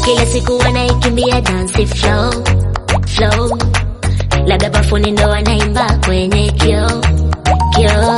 kila siku wanaikimbia dance flow flow, labda bafuni ndo wanaimba kwenye kio kio.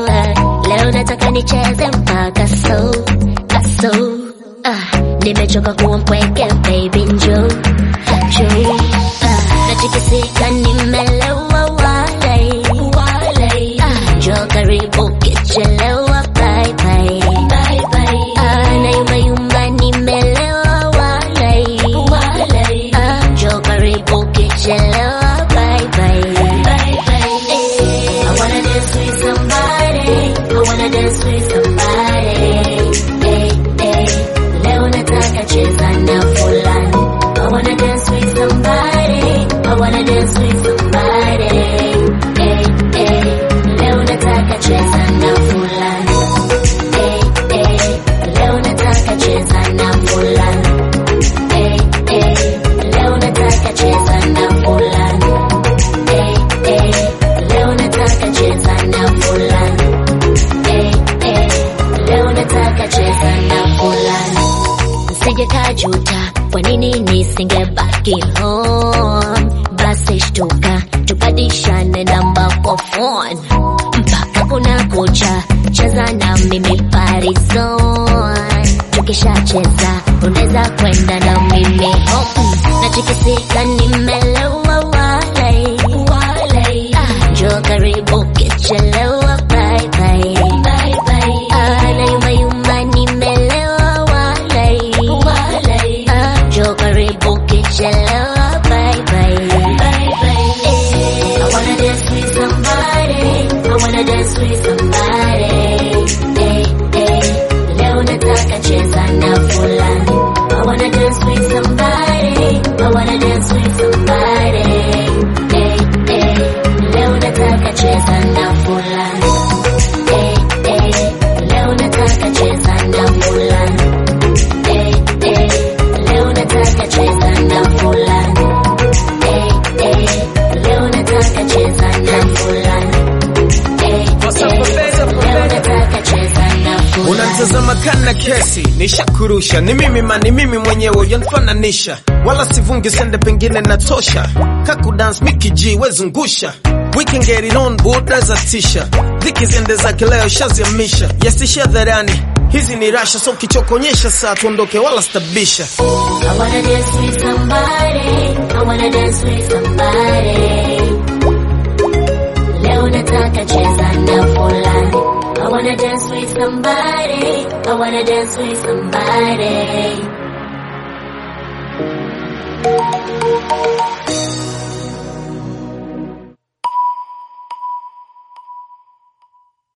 Leo nataka nicheze mpaka so aso. Ah, nimechoka kuwa mpweke baby, njoo njoo. Ah, nachikisika nimelewa wale wale. Ah, njoo karibu kichelewa bye bye bye bye. Ah, nayumba yumba nimelewa wale wale. Ah, njoo karibu kichelewa bye bye bye bye. Eh, I wanna dance with somebody. I wanna dance with somebody. Eh, eh, leo nataka cheza na fulani. I wanna dance with somebody. I wanna dance with somebody. Eh, eh, leo nataka cheza na fulani. Eh, eh, leo nataka cheza na fulani. Eh, eh, leo nataka cheza na fulani. Eh, eh, leo nataka cheza na fulani. Eh, eh, leo nataka cheza na fulani. Sije kajuta, kwa nini nisingebaki home? Basi shtuka, tubadishane namba kwa phone mpaka kuna kucha, cheza na mimi parizon. Tukishacheza unaweza kwenda na mimi home, nachikisika nimelewa wale wale. Ah, njoo karibu kichelewa bye bye bye bye. Ah, nayumba yumba nimelewa wale wale. Ah, njoo karibu kichelewa bye bye bye bye. Eh, I wanna dance with somebody. I wanna dance with somebody. Eh, eh, leo nataka cheza na fulani. I wanna dance with somebody. I wanna dance with somebody. Eh, eh, leo nataka cheza na fulani. Eh, eh, leo nataka cheza na fulani. Eh, eh, leo nataka cheza na fulani. Eh, eh, leo nataka cheza na fulani. Eh, What's up, eh, Professor? leo nataka cheza na fulani. Unatazama kana kesi, nishakurusha ni mimi ma ni mimi mwenyewe ujanifananisha, wala sivungi sende, pengine natosha. Kaku dance Mickey G wezungusha We can get it on boda za tisha dhiki ziende zake leo shaziamisha yastisha dharani hizi ni rasha so kichokonyesha saa tuondoke wala stabisha I wanna dance with somebody. I wanna dance with somebody. Leo nataka cheza na fulani. I wanna dance with somebody. I wanna dance with somebody.